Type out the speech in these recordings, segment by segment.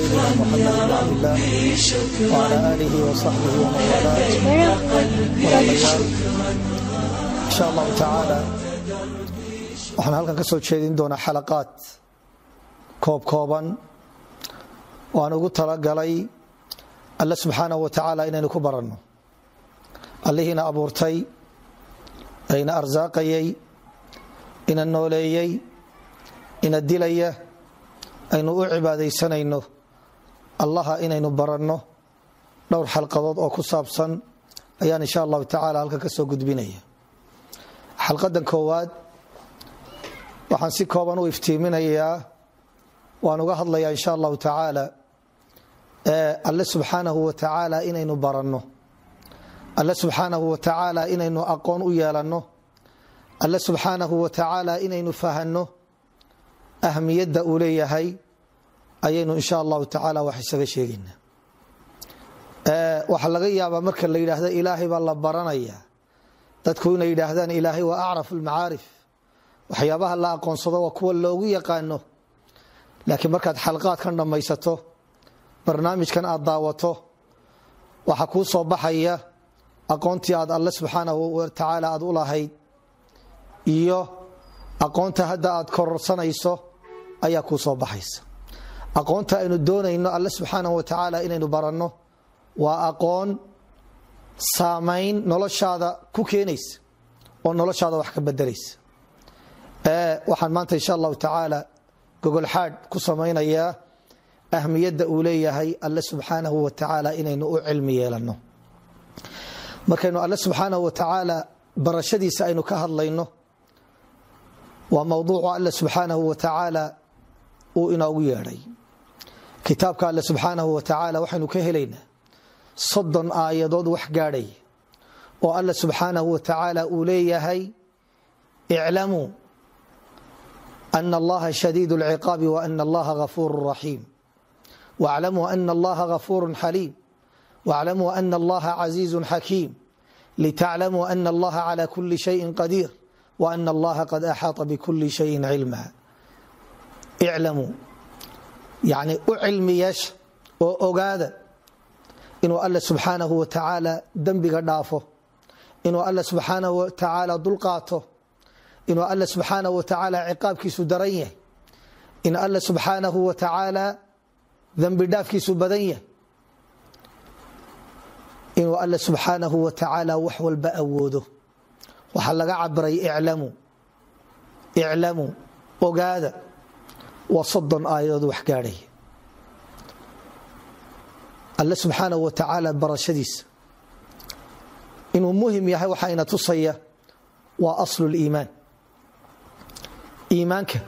نبينا محمد بن عبد الله وعلى آله وصحبه ومن والاه walaalayaal insha allahu tacaala waxaan halkan ka soo jeedin doonaa xalaqaad koob kooban oo aan ugu talagalay alle subxaanahu wa tacaala inaynu ku baranno allihiina abuurtay ayna arsaaqayay ina nooleeyey ina dilaya aynu u cibaadaysanayno allaha inaynu baranno dhowr xalqadood oo ku saabsan ayaan insha allahu tacaala halkan ka soo gudbinaya xalqadan koowaad waxaan si kooban u iftiiminayaa waan uga hadlayaa insha allahu tacaala alle subxaanahu wa tacaala inaynu baranno alle subxaanahu wa tacaala inaynu aqoon u yeelanno alle subxaanahu wa tacaala inaynu fahanno ahmiyadda uu leeyahay ayaynu insha allahu tacaala wax isaga sheegaynaa waxaa laga yaabaa marka la yidhaahdo ilaahay baa la baranaya dadku inay yidhaahdaan ilaahay waa acraf almacaarif waxyaabaha la aqoonsado waa kuwa loogu yaqaano laakiin markaad xalqaadkan dhammaysato barnaamijkan aad daawato waxaa kuu soo baxaya aqoontii aad alle subxaanahu wa tacaala aad u lahayd iyo aqoonta hadda aad kororsanayso ayaa kuu soo baxaysa aqoonta aynu doonayno alle subxaanahu wa tacaala inaynu baranno waa aqoon saamayn noloshaada ku keenaysa oo noloshaada wax ka bedelaysa waxaan maanta insha allahu tacaala gogolxaadh ku samaynayaa ahmiyadda uu leeyahay alle subxaanahu wa tacaala inaynu u cilmi yeelanno markaynu alle subxaanahu wa tacaala barashadiisa aynu ka hadlayno waa mowduucu alle subxaanahu wa tacaala uu inoogu yeedhay kitaabka alle subxaanahu wa tacaala waxaynu ka helaynaa soddon aayadood wax gaadhay oo alla subxaanahu wa tacaala uu leeyahay iclamuu ana allaha shadiid اlciqaabi waana allaha gafuuru raxiim wاclamuu ana allaha gafuuru xaliim wاclamuu ana allaha casiizu xakiim litaclamuu ana allaha cala kuli shayin qadiir waana allaha qad axaaطa bkuli shayin cilma iclamuu yani u cilmi yeesha oo ogaada inuu alle subxaanahu wa tacaala dembiga dhaafo inuu alle subxaanahu wa tacaala dulqaato inuu alle subxaanahu wa tacaala ciqaabkiisu daran yahay in alle subxaanahu wa tacaala dembi dhaafkiisu badan yahay inuu alle subxaanahu wa tacaala wax walba awoodo waxaa laga cabiray iclamuu iclamuu ogaada waa soddon aayadood wax gaadhaya alle subxaanahu wa tacaala barashadiisa inuu muhim yahay waxaa ina tusaya waa aslu liimaan iimaanka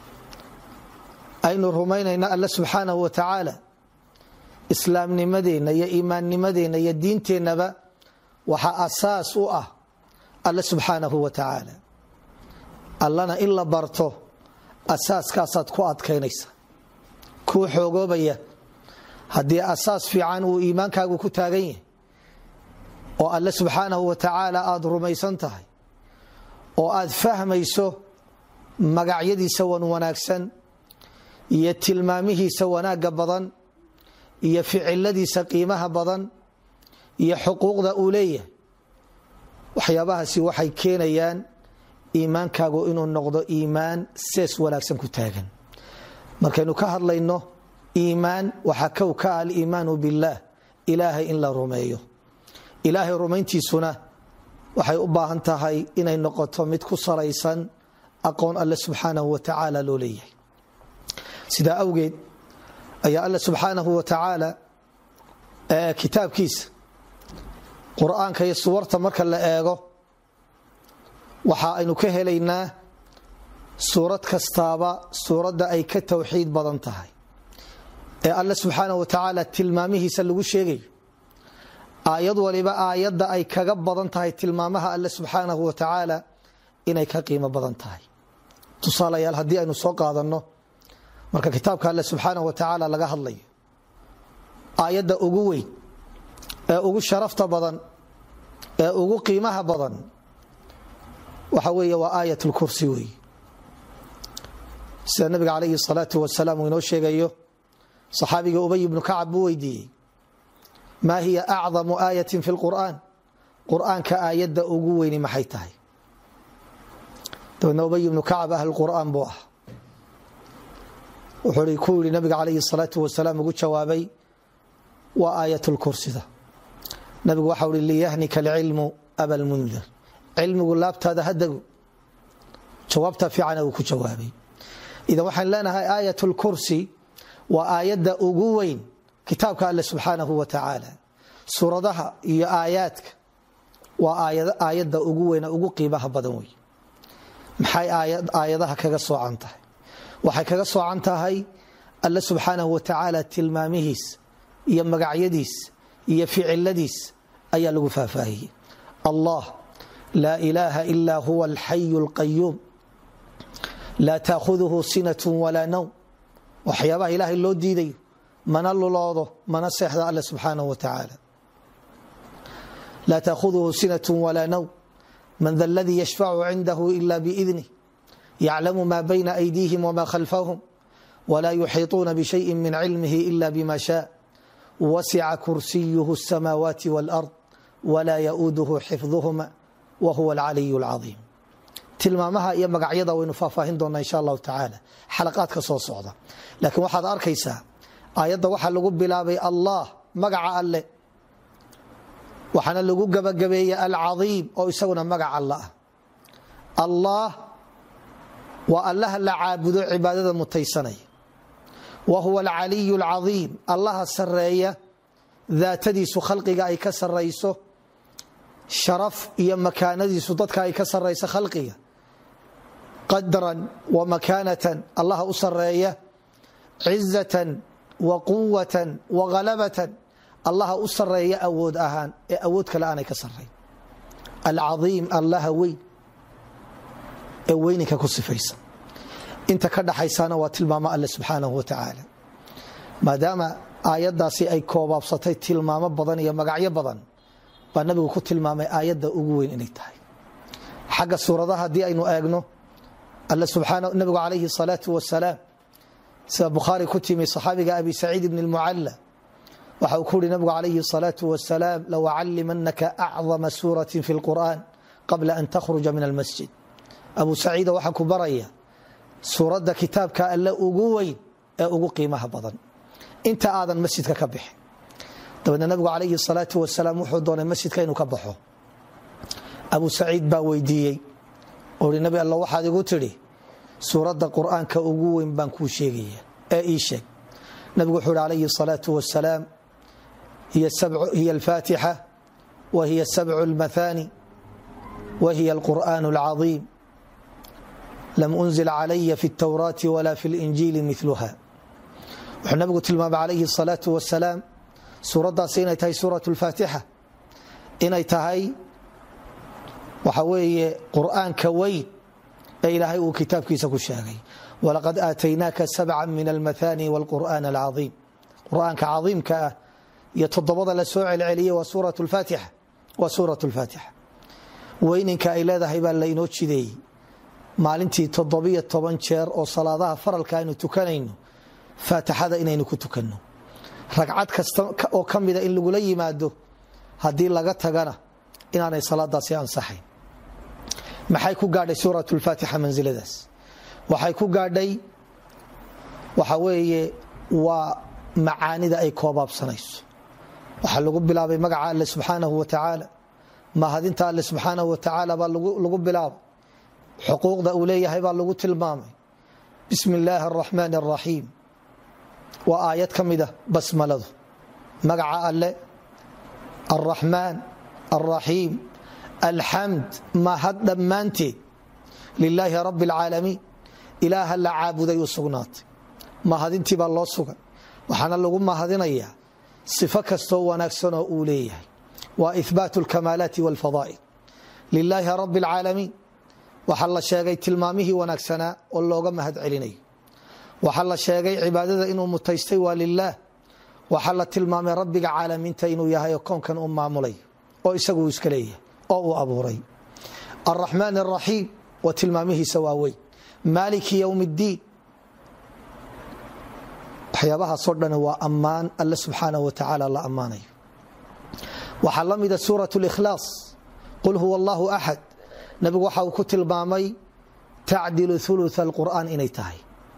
aynu rumaynayna alle subxaanahu wa tacaala islaamnimadeenna iyo iimaannimadeenna iyo diinteennaba waxaa asaas u ah alle subxaanahu wa tacaala allana in la barto asaaskaasaad ku adkaynaysa kuu xoogoobaya haddii asaas fiican uu iimaankaagu ku taagan yahay oo alle subxaanahu wa tacaala aad rumaysan tahay oo aad fahmayso magacyadiisa wan wanaagsan iyo tilmaamihiisa wanaagga badan iyo ficiladiisa qiimaha badan iyo xuquuqda uu leeyahay waxyaabahaasi waxay keenayaan iimaankaagu inuu noqdo iimaan sees wanaagsan ku taagan markaynu ka hadlayno iimaan waxaa kow ka ah aliimaanu billaah ilaahay in la rumeeyo ilaahay rumayntiisuna waxay u baahan tahay inay noqoto mid ku salaysan aqoon alle subxaanahu wa tacaala loo leeyahay sidaa awgeed ayaa alle subxaanahu wa tacaala kitaabkiisa qur-aanka iyo suwarta marka la eego waxa aynu ka helaynaa suurad kastaaba suuradda ay ka towxiid badan tahay ee alle subxaana wa tacaala tilmaamihiisa lagu sheegayo aayad waliba aayadda ay kaga badan tahay tilmaamaha alle subxaanahu wa tacaala inay ka qiimo badan tahay tusaalayaal haddii aynu soo qaadanno marka kitaabka alle subxaanahu wa tacaala laga hadlayo aayadda ugu weyn ee ugu sharafta badan ee ugu qiimaha badan waxa weeye waa aayat lkursi weeye sida nabiga calayhi salaatu wasalaam uu inoo sheegayo صaxaabiga ubay bnu kacab buu weydiiyey maa hiya acdamu aayaة fi اlqur'an qur'aanka aayadda ugu weyni maxay tahay dabeedna ubay bnu kacab ahl qur'aan buu ah wuxuu ku yihi nabiga calayhi الsalaaةu wasalaam ugu jawaabay waa aayat lkursida nabigu waxau hi liyahnika alcilmu abalmundir cilmigu laabtaada hadegu jawaabta fiicana uu ku jawaabay idan waxaan leenahay aayat lkursi waa aayadda ugu weyn kitaabka alle subxaanahu wa tacaala suuradaha iyo aayaadka waa aayadda ugu weyn ugu qiimaha badan wey maxay aayadaha kaga soocan tahay waxay kaga soocan tahay alle subxaanahu wa tacaala tilmaamihiis iyo magacyadiis iyo ficiladiis ayaa lagu faahfaahiyey allah laa ilaaha ilaa huwa alxayu اlqayuum laa taakhuduhu sinat walaa nowm waxyaabaha ilaahay loo diidayo mana luloodo mana seexda alle subxaanahu wa tacaala laa taakhuduhu sinat walaa nowm man da aladii yashfacu cindahu ila biidnih yaclamu ma bayna aydiihim wma khalfahum wla yuxiiطuuna bshayi min cilmihi ila bma shaa wasica kursiyuhu الsamaawaati wاlأrض wlaa yauuduhu xifduhuma wahuwa alcaliy اlcaiim tilmaamaha iyo magacyada waynu faahfaahin doonaa insha allahu tacaala xalaqaadka soo socda laakiin waxaad arkaysaa aayadda waxaa lagu bilaabay allah magaca alle waxaana lagu gabagabeeyey alcaiim oo isaguna magac alla ah allah waa allaha la caabudo cibaadada mutaysanaya wa huwa alcaliy اlcaiim allaha sareeya daatadiisu khalqiga ay ka sarayso sharaf iyo makaanadiisu dadka ay ka sarayso khalqiga qadran wa makaanatan allaha u sareeya cizatan wa quwatan wa halabatan allaha u sareeya awood ahaan ee awood kale aanay ka sarayn alcaiim allaha weyn ee weyninka ku sifaysan inta ka dhaxaysana waa tilmaamo alle subxaanahu wa tacaala maadaama aayaddaasi ay koobaabsatay tilmaamo badan iyo magacyo badan baa nabigu ku tilmaamay aayadda ugu weyn inay tahay xagga suuradaha haddii aynu eegno alle nabigu calayhi salaatu wasalaam sida bukhaari ku timi saxaabiga abi saciid ibn اlmucalla waxa uu ku uhi nabigu calayhi salaatu wasalaam lawacalimanaka acdama suurati fi اlqur'an qabla an takhruja min almasjid abu saciida waxaa ku baraya suuradda kitaabka alle ugu weyn ee ugu qiimaha badan inta aadan masjidka ka bixin dabeedna nabigu calayhi salaatu wasalaam wuxuu doonay masjidka inuu ka baxo abu saciid baa weydiiyey oo hi nabi alla waxaad igu tidhi suuradda qur'aanka ugu weyn baan kuu sheegaya ee ii sheeg nabigu wuxuu hi calayhi salaatu wasalaam hiya alfaatixa wa hiya sabcu almathani wa hiya alqur'aan alcadiim lam unzil calaya fi اtawraati wala fi اlinjiili miluha wuxuu nabigu tilmaamay calayhi الsalaau wasalaam suuraddaasi inay tahay suuraة اlfaatixa inay tahay waxa weeye qur'aanka weyn ee ilaahay uu kitaabkiisa ku sheegay walaqad aataynaaka sabca min almathani wاlqur'an alcaiim qur'aanka caiimka ah iyo toddobada la soo celceliyey waa suuraة اlfaatixa waa suuraة اlfaatixa weyninka ay leedahay baa lainoo jideeyey maalintii toddobiyo toban jeer oo salaadaha faralka aynu tukanayno faatixada inaynu ku tukanno ragcad kasta oo ka mida in lagula yimaado haddii laga tagana inaanay salaadaasi ansaxayn maxay ku gaadhay suurat lfaatixa mansiladaas waxay ku gaadhay waxa weeye waa macaanida ay koobaabsanayso waxaa lagu bilaabay magaca alle subxaanahu wa tacaala mahadinta alle subxaanahu wa tacaala baa lagu bilaabay xuquuqda uu leeyahay baa lagu tilmaamay bismi illaahi araxmaan araxiim waa aayad ka mida basmaladu magaca alle alraxmaan alraxiim alxamd mahad dhammaanteed lilaahi rabbi alcaalamiin ilaaha la caabuday u sugnaatay mahadintii baa loo sugan waxaana lagu mahadinayaa sifo kastoo wanaagsanoo uu leeyahay waa ihbaatu alkamaalaati walfadaa'il lilaahi rabbi alcaalamiin waxaa la sheegay tilmaamihii wanaagsanaa oo looga mahad celinayo waxaa la sheegay cibaadada inuu mutaystay waa lilaah waxaa la tilmaamay rabbiga caalamiinta inuu yahay oo koonkan u maamulay oo isagu uu iska leeyahay oo uu abuuray alraxmaan araxiim waa tilmaamihiisa waaweyn maaliki ywm اddiin waxyaabahaasoo dhan waa ammaan alle subxaanahu watacaala la ammaanayo waxaa la mida suurat likhlaas qul huwa allahu axad nabigu waxa uu ku tilmaamay tacdilu ulu alqur'aan inay tahay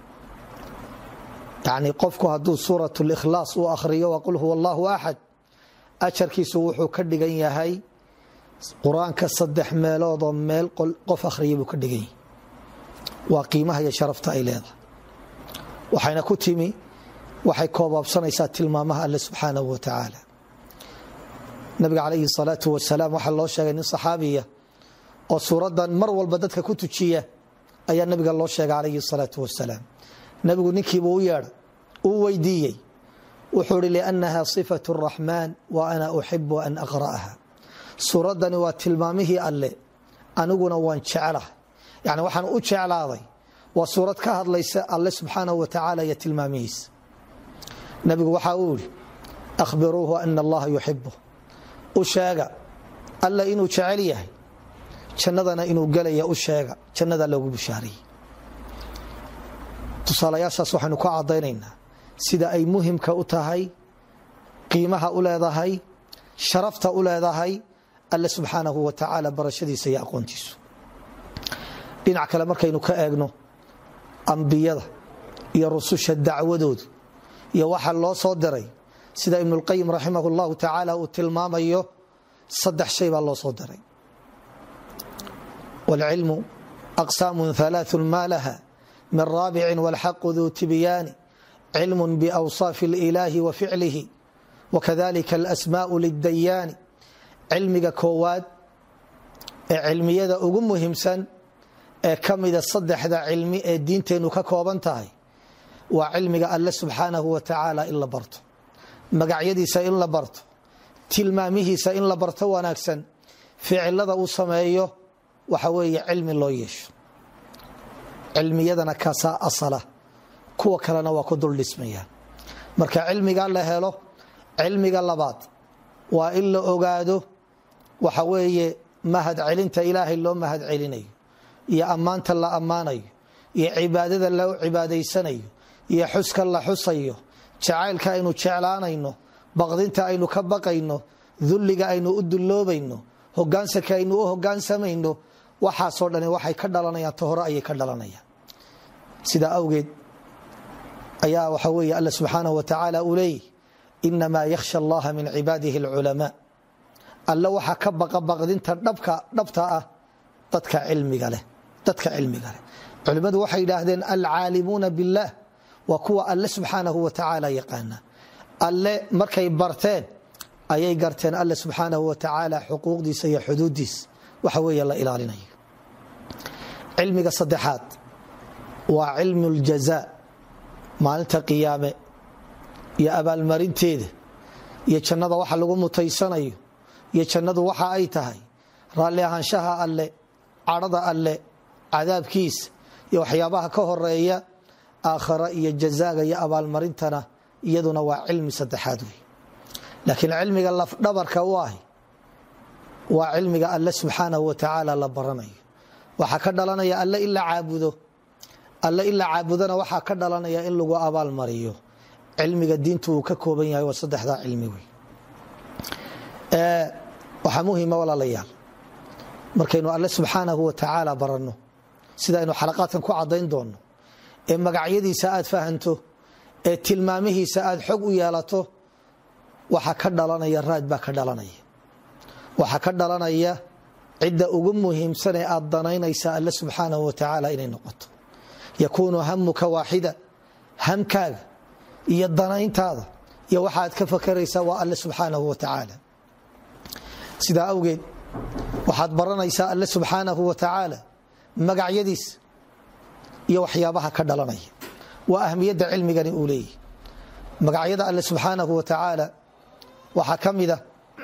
yani qofku hadduu suurat likhlaas uu akhriyo waa qul huwa allahu axad ajarkiisu wuxuu ka dhigan yahay qur-aanka saddex meeloodoo meel qof akhriya buu ka dhigan yahay waa qiimaha iyo sharafta ay leedahay waxayna ku timi waxay koobaabsanaysaa tilmaamaha alle subxaanahu wa tacaala nabiga calayhi salaatu wasalaam waxaa loo sheegay nin saxaabiya oo suuraddan mar walba dadka ku tujiya ayaa nabiga loo sheegay calayhi salaatu wasalaam nabigu ninkiibuu u yeedha uu weydiiyey wuxuu ihi liannaha sifatu raxmaan wa ana uxibu an aqra'aha suuraddani waa tilmaamihii alle aniguna waan jeclahay yani waxaan u jeclaaday waa suurad ka hadlaysa alle subxaanahu wa tacaala iyo tilmaamihiisa nabigu waxa uu ihi akhbiruuhu ana allaha yuxibu u sheega alle inuu jecel yahay jannadana inuu gelaya u sheega jannada loogu bishaariyey tusaalayaashaas waxaynu ka cadaynaynaa sida ay muhimka u tahay qiimaha u leedahay sharafta u leedahay alle subxaanahu wa tacaala barashadiisa iyo aqoontiisu dhinac kale markaynu ka eegno ambiyada iyo rususha dacwadoodu iyo waxa loo soo diray sida ibnulqayim raximah llahu tacaala uu tilmaamayo saddex shay baa loo soo diray wاlcilmu aqsaamu ثalaaث ma laha min raabici wاlxaqu duu tibyaani cilm bأwصaafi اlإilaahi wa ficlihi wakadalika alasmaaء lidayaani cilmiga koowaad ee cilmiyada ugu muhiimsan ee ka mida saddexda cilmi ee diinteennu ka kooban tahay waa cilmiga alle subxaanahu wa tacaala in la barto magacyadiisa in la barto tilmaamihiisa in la barto wanaagsan ficilada uu sameeyo waxa weeye cilmi loo yeesho cilmiyadana kaasaa asala kuwa kalena waa ku dul dhismayaan marka cilmiga la helo cilmiga labaad waa in la ogaado waxa weeye mahad celinta ilaahay loo mahad celinayo iyo ammaanta la ammaanayo iyo cibaadada loo cibaadaysanayo iyo xuska la xusayo jacaylka aynu jeclaanayno baqdinta aynu ka baqayno dulliga aynu u dulloobayno hogaansanka aynu u hogaansamayno waxaasoo dhani waxay ka dhalanayaan ta hore ayay ka dhalanayaan sidaa awgeed ayaa waxa weeye alla subxaanahu wa tacaala uu leeyahy inamaa yakhsha allaha min cibaadihi alculamaa alle waxaa ka baqa baqdinta dhabta ah dadka cilmiga leh dadka cilmiga leh culimmadu waxay yidhaahdeen alcaalimuuna biاllah waa kuwa alle subxaanahu wa tacaala yaqaana alle markay barteen ayay garteen alle subxaanahu wa tacaala xuquuqdiisa iyo xuduuddiisa waxa weeye la ilaalinayo cilmiga saddexaad waa cilmu اljaza maalinta qiyaame iyo abaalmarinteeda iyo jannada waxa lagu mutaysanayo iyo jannadu waxa ay tahay raalli ahaanshaha alle cadhada alle cadaabkiisa iyo waxyaabaha ka horeeya aakhara iyo jazaaga iyo abaalmarintana iyaduna waa cilmi saddexaad wey laakiin cilmiga lafdhabarka u ahi waa cilmiga alle subxaanahu wa tacaala la baranayo waxaa ka dhalanaya alle in la caabudo alle in la caabudona waxaa ka dhalanaya in lagu abaal mariyo cilmiga diintu uu ka kooban yahay waa saddexdaa cilmi wey waxaa muhima walaalayaal markaynu alle subxaanahu wa tacaala baranno sidaynu xalaqaadkan ku cadayn doonno ee magacyadiisa aad fahanto ee tilmaamihiisa aad xog u yeelato waxaa ka dhalanaya raad baa ka dhalanaya waxaa ka dhalanaya cidda ugu muhiimsan ee aad danaynaysa alle subxaanahu wa tacaala inay noqoto yakuunu hamuka waaxida hamkaaga iyo danayntaada iyo waxaad ka fakaraysaa waa alle subxaanahu wa tacaala sidaa awgeed waxaad baranaysaa alle subxaanahu wa tacaala magacyadiisa iyo waxyaabaha ka dhalanaya waa ahmiyadda cilmigani uu leeyahy magacyada alle subxaanahu wa tacaala waxaa ka mida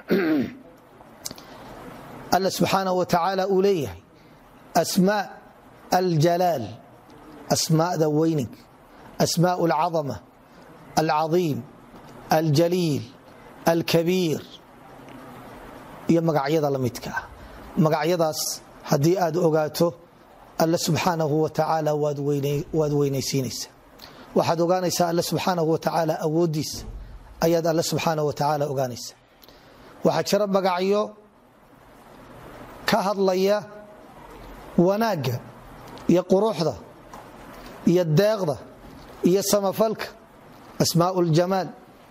alle subxaanahu wa tacaala uu leeyahay asmaa aljalaal asmaada weyning asmaa alcadama alcadiim aljaliil alkabiir iyo magacyada la midka ah magacyadaas haddii aad ogaato alle subxaanahu wa tacaala waad weynaysiinaysaa waxaad ogaanaysaa alle subxaanahu watacaala awooddiisa ayaad alle subxaanahu watacaala ogaanaysa waxaa jira magacyo ka hadlaya wanaagga iyo quruxda iyo deeqda iyo samafalka asmaau ljamaal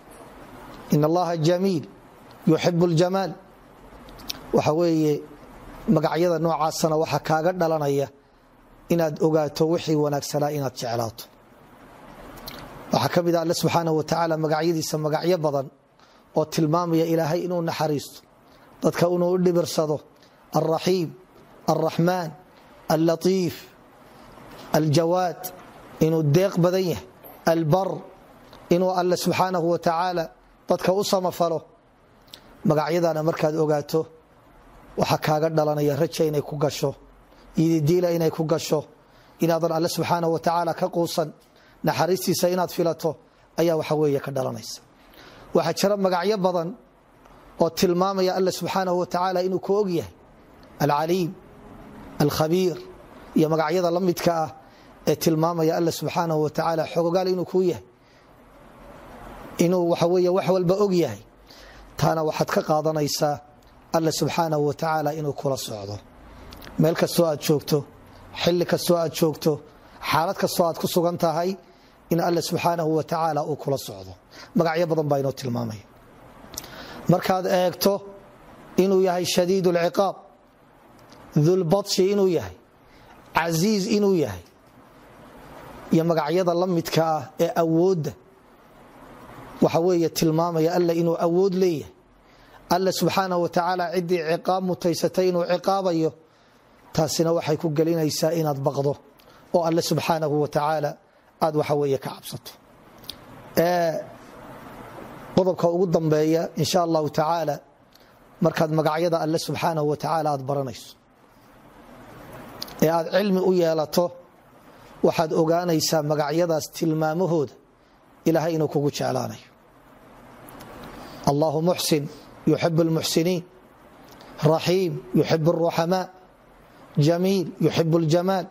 in allaha jamiil yuxibu ljamaal waxa weeye magacyada noocaasana waxaa kaaga dhalanaya inaad ogaato wixii wanaagsanaa inaad jeclaato waxaa ka mid a alle subxaanahu watacaala magacyadiisa magacyo badan oo tilmaamaya ilaahay inuu naxariisto dadka inuu u dhibirsado alraxiim alraxmaan allatiif aljawaad inuu deeq badan yahay albar inuu alle subxaanahu watacaala dadka u samafalo magacyadana markaad ogaato waxaa kaaga dhalanaya raja inay ku gasho ididiila inay ku gasho inaadan alle subxaanahu watacaala ka quusan naxariistiisa inaad filato ayaa waxa weeye ka dhalanaysa waxaa jira magacyo badan oo tilmaamaya alle subxaanahu watacaala inuu ku og yahay alcaliim alkhabiir iyo magacyada la midka ah ee tilmaamaya alle subxaanahu watacaala xogogaal inuu kuu yahay inuu waxa weeye wax walba og yahay taana waxaad ka qaadanaysaa alle subxaanahu watacaala inuu kula socdo meel kastoo aad joogto xilli kastoo aad joogto xaalad kastoo aad ku sugan tahay in alle subxaanahu watacaala uu kula socdo magacyo badan baa inoo tilmaamaya markaad eegto inuu yahay shadiid lciqaab dulbadshi inuu yahay casiiz inuu yahay iyo magacyada la midka ah ee awoodda waxa weeye tilmaamaya alle inuu awood leeyahay alle subxaanahu watacaala ciddii ciqaab mutaysatay inuu ciqaabayo taasina waxay ku gelinaysaa inaad baqdo oo alle subxaanahu watacaala aad waxa weeye ka cabsato qodobka ugu dambeeya insha allahu tacaala markaad magacyada alle subxaanahu watacaala aad baranayso ee aad cilmi u yeelato waxaad ogaanaysaa magacyadaas tilmaamahooda ilaahay inuu kugu jeclaanayo allahu muxsin yuxib اlmuxsiniin raxiim yuxib الruxamaa jamiil yuxib اljamaal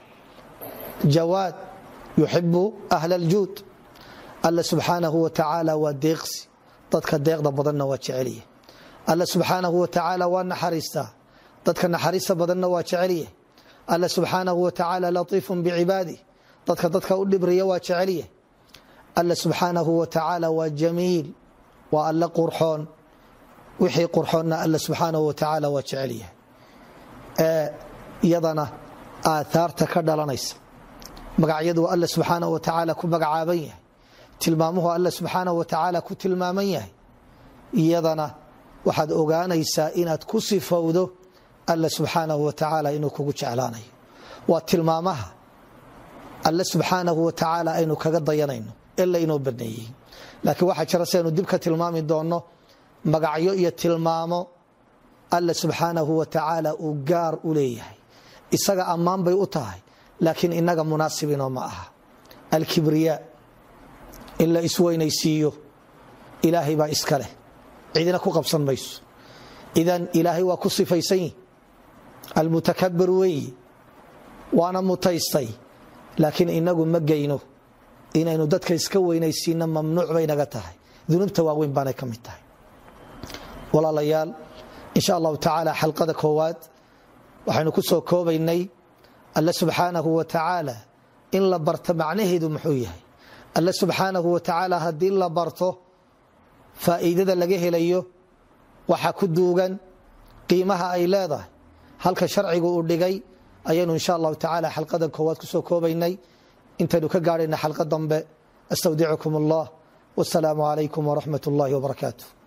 jawaad yuxibu ahl اljuud alle subxaanahu watacaala waa deeqsi dadka deeqda badanna waa jecelya alle subxaanahu watacaala waa naxariistaa dadka naxariista badanna waa jecelya alle subxaanahu watacaala latiifu bicibaadih dadka dadka u dhibriya waa jecelya alle subxaanahu watacaala waa jamiil waa alle qurxoon wixii qurxoonna alle subxaanahu watacaala waa jecelyahay ee iyadana aaaarta ka dhalanaysa magacyadu alle subxaanahu watacaala ku magacaaban yahay tilmaamuhu alle subxaanahu watacaala ku tilmaaman yahay iyadana waxaad ogaanaysaa inaad ku sifowdo alle subxaanahu watacaala inuu kugu jeclaanayo waa tilmaamaha alle subxaanahu watacaala aynu kaga dayanayno ee laynoo baneeyey laakiin waxaa jira siaynu dib ka tilmaami doonno magacyo iyo tilmaamo alle subxaanahu watacaala uu gaar u leeyahay isaga ammaan bay u tahay laakiin inaga munaasibinoo ma aha alkibriyaa in la isweynaysiiyo ilaahay baa iska leh cidina ku qabsan mayso idan ilaahay waa ku sifaysan yihi almutakabir weeyi waana mutaystay laakiin inagu ma geyno inaynu dadka iska weynaysiina mamnuuc bay naga tahay dunuubta waaweyn baanay ka mid tahay walaalayaal insha allahu tacaala xalqada koowaad waxaynu ku soo koobaynay alle subxaanahu watacaala in la barto macnaheedu muxuu yahay alle subxaanahu watacaala haddii la barto faa'iidada laga helayo waxa ku duugan qiimaha ay leedahay halka sharcigu uu dhigay ayaynu insha allahu tacaala xalqada koowaad kusoo koobaynay intaynu ka gaadhayna xalqa dambe astawdicukum allah wasalaamu calaykum waraxmat اllahi wbarakaatu